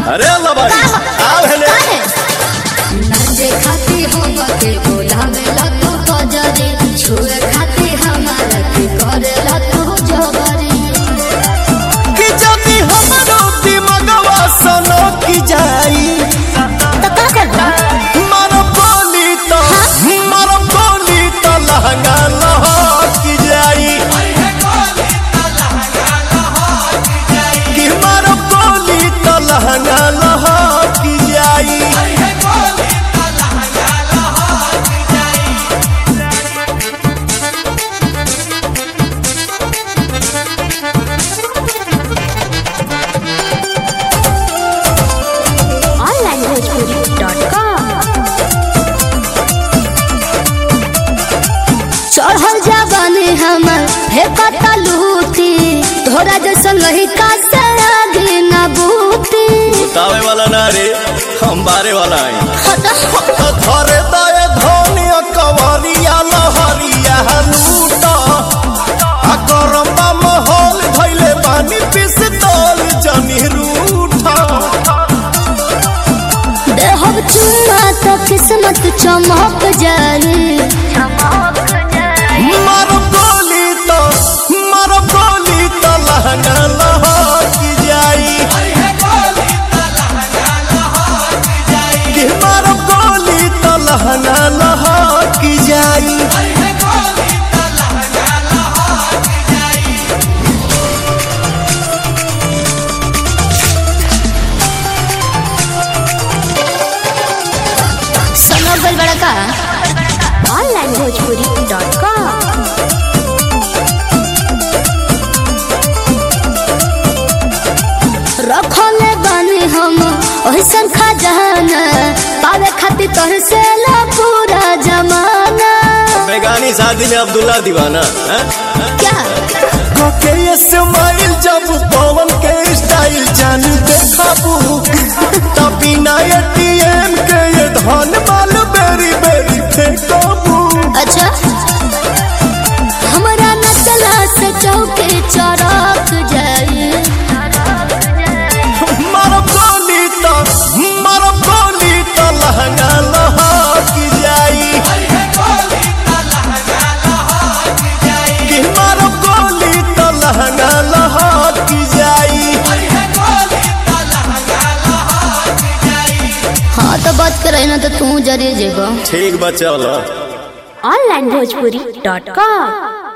अरे अल्लाह भाई आओ हेले नाचे खाती हम के बोलावे लगो कजरे छुए खाती हमारा के करे लगो जबरे कि जदी हमरो दिमगवा सनो की जाई तो का करबा मारो बोली तो मारो बोली तो लहंगा लहक जाई कि मारो बोली तो लहंगा लहक जाई ऑनलाइन भोजपुरी डॉट कॉम चढ़ल जाबानी हमर हे पता लूटी तोरा जैसा नहीं का सरागी ना बूती बतावे वाला ना रे हम बारे वाला आई हटा धरे दए धनिया कवरिया लहरिया लूटा आ गरम्बा महल धैले बानी पिस्तौल जनी रूठा देहब चुम्मा तो किस्मत चमक जाए मारो गोली तो मारो गोली तो लहंगा लहक जाई कि मारो गोली तो लहंगा लहक जाई सुनो गल बड़ा का ऑनलाइन भोजपुरी डॉट कॉम रखले बानी हम ओहिसन खजाना पावे खातिर तोहर से ला पूरा जमाना बेगानी शादी में अब्दुल्ला दीवाना हैं? क्या के ये स्माइल जब पवन के स्टाइल जान देखाबू तभी ना एटीएम के ये धन माल बेरी बेरी फेंकाबू अच्छा हमरा न चला से चौके चौराक जाए मारो गोली तो मारो गोली तो लहंगा लहक जाई कि मारो गोली तो लहंगा लहक जाई हाँ तो बात करे ना तो तू जरे जेबो ठीक बच्चा ऑनलाइन भोजपुरी डॉट कॉम